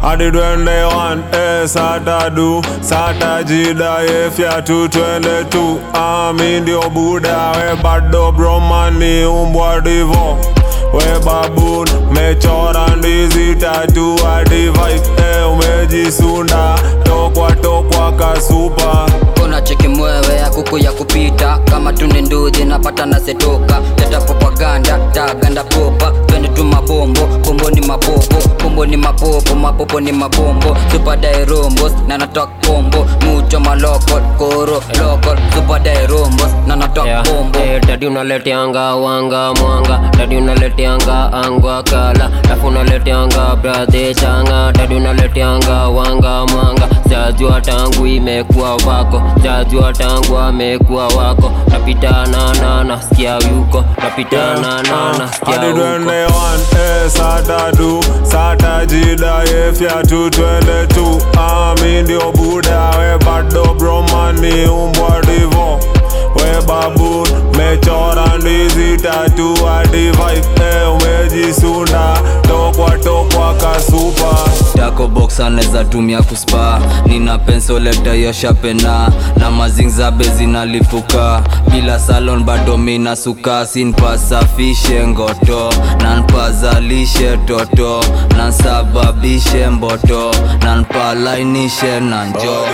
hadi twende one eh, sata du sata jida yefya tu twende tu ami ndio buda we bado bromani umbwa divo we babun mechora ndizi tatu hadi vibe eh, umejisunda tokwa tokwa kasupa kuna cheki mwewe ya kuku ya kupita kama tuni nduzi napata nasetoka leta propaganda tagando popa twende tu mabombo bombo ni mapopo bombo ni mapopo mapopo ni mabombo supadai rombos na natok bombo mucho malokol koro lokol supadai rombos na natok Yeah. bombo Eh, dadi unaleteanga wanga mwanga dadi unaleteanga angwa kala lafu unaleteanga bradhe changa dadi unaleteanga wanga mwanga jajua tangu imekuwa wako jajua tangu amekuwa wako napitana na nasikia yuko napitana na nasikia hadi huko twende one eh, sata du sata jida yefya tu twende tu ami ndio buda we bado bromani umbwa divo we babun mechora ndizi tatu hadi vibe eh, umejisunda tokwa tokwa kasupa Taco box anaweza tumia kuspa nina pensoleta yoshapena na mazingzabe zinalipuka bila salon bado mina suka sinpasafishe ngoto nanpazalishe toto nansababishe mboto nanpalainishe na njo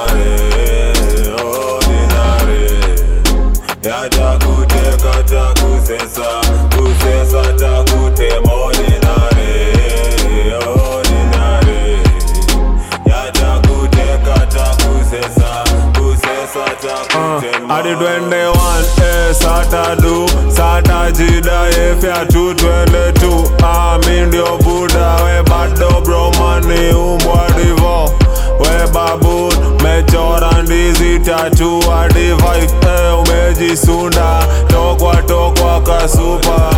yatakuteka takusesa kusesa takutema ordinary ordinary yatakuteka takusesa kusesa takutema hadi twende one eh, sata du sata jida yefya tu twende tu ami ndio buda we bado bromani umbwa divo we babun mechora ndizi tatu hadi vibe eh, umejisunda tokwa tokwa kasupa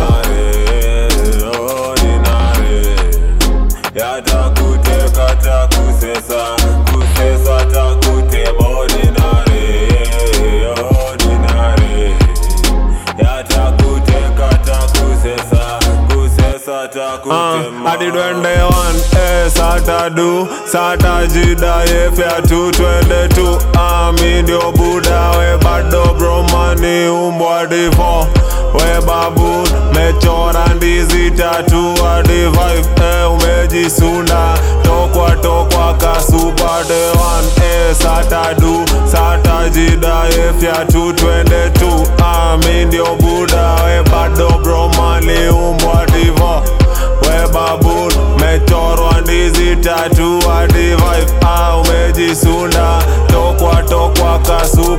yatakuteka takusesa kusesa takutema ordinary ordinary yatakuteka takusesa kusesa takutema hadi twende one eh, sata du sata jida yefya tu twende tu ami ndio buda we bado bromani umbwa divo we babun mechora ndizi tatu hadi vibe eh, umejisunda tokwa tokwa kasupa de one eh, sata du sata jida yefya tu twende tu ami ndio buda we bado bromani umbwa divo we babun mechorwa ndizi tatu hadi vibe ah, umejisunda tokwa tokwa kasu